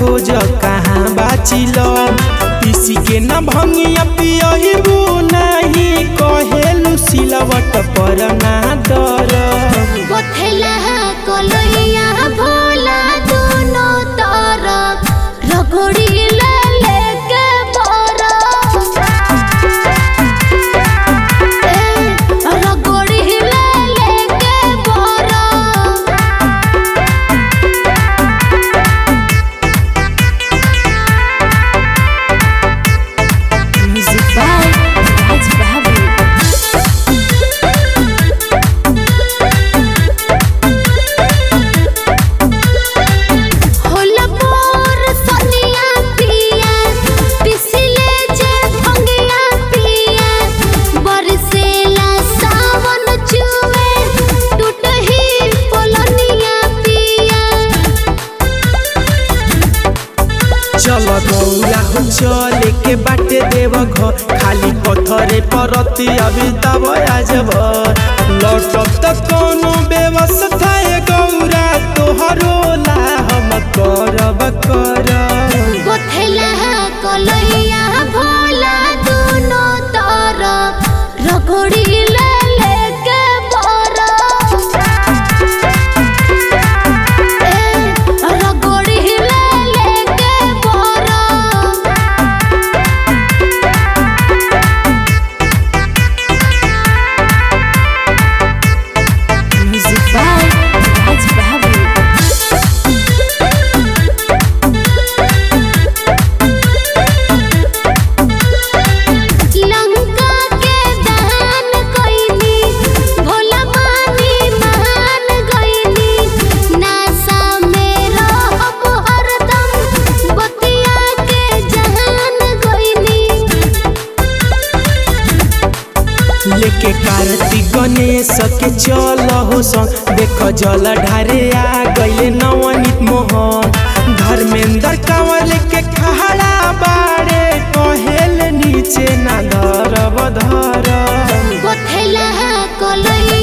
रोज कहाँ बाचिल पीसी के न भंगिया पियबू नहीं कहेलू सिलवट पर ना दर गोथेला कलैया भोला दोनों तरफ रगड़ी ले लेके बरफ ए, रगड़ी ले लेके बरफ Music by Raj Babu. होला मोर सनिया पिया पिसले जे भंगिया पिया बरसेला सावन चुए टूटही पोलनिया पिया चल गौरा हो चले के बाटे देव घर खाली पत्थरे परती अभी तब आजब लौटब त कोनो व्यवस्था ए गौरा तोहरो ला हम करब करब गोथेला कलैया भोला दोनों तरफ रगड़ी ले लेके बरफ ए, रगड़ी ले लेके बरफ Music by Raj Babu. Lanka के दहन कइनी भोला मानी मान गइनी नासा में रहब हरदम बतिया के जहान गइनी लेके कार्तिक गणेश के चल हो संग देख जल ढारे आ गइले नवनीत मोहन धर्मेंद्र कंवल के खहड़ा बाड़े कहेल नीचे ना धरब धर गोथेला कलैया